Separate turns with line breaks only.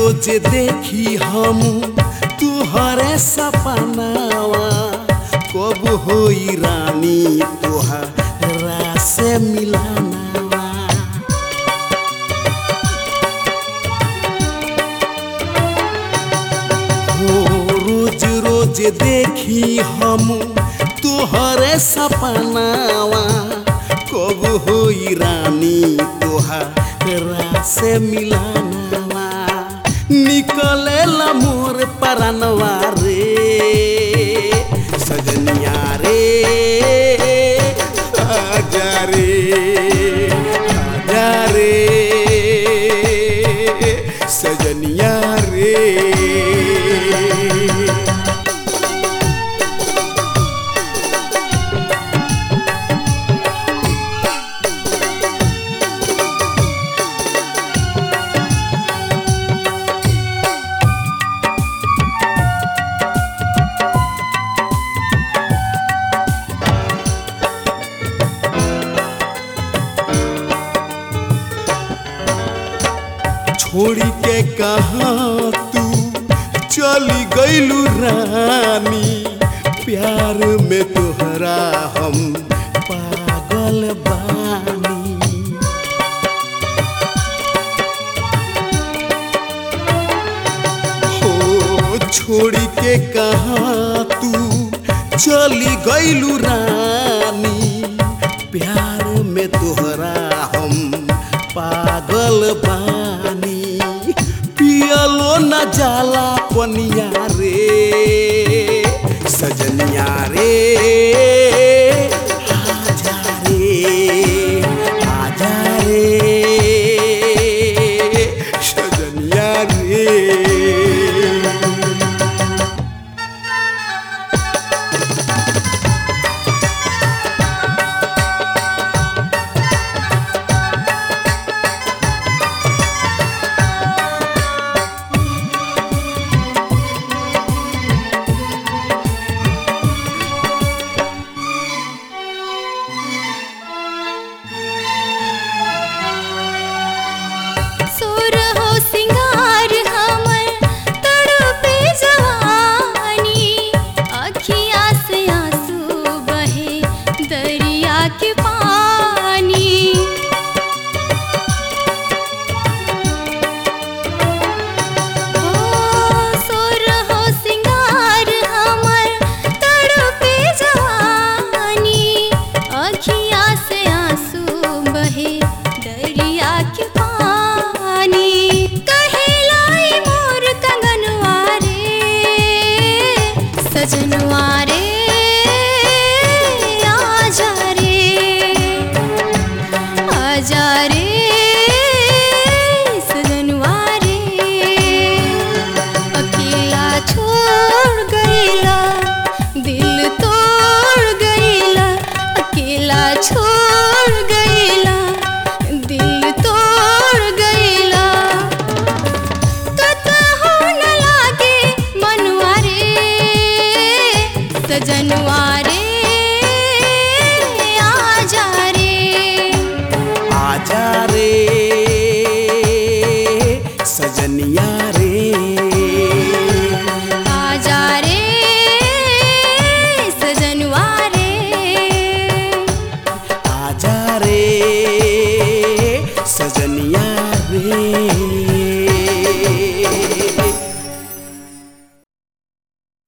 रोज देखी हम तुहरे सपनावा कब होई रानी तुहरा से मिलानावा हो रोज रोज देखी हम तुहरे सपनावा कब होई रानी तुहरा से मिलानावा निकले मोर परनवा रे सजनिया रे आजा रे आजा रे सजनिया रे छोड़ी के कहा तू चली गईलू रानी प्यार में तोहरा हम पागल बानी हो छोड़ी के कहा तू चली गईलू रानी प्यार में तोहरा हम पागल बानी पियलो न जाला पनिया रे सजनिया रे आजा रे आजा रे सजनिया रे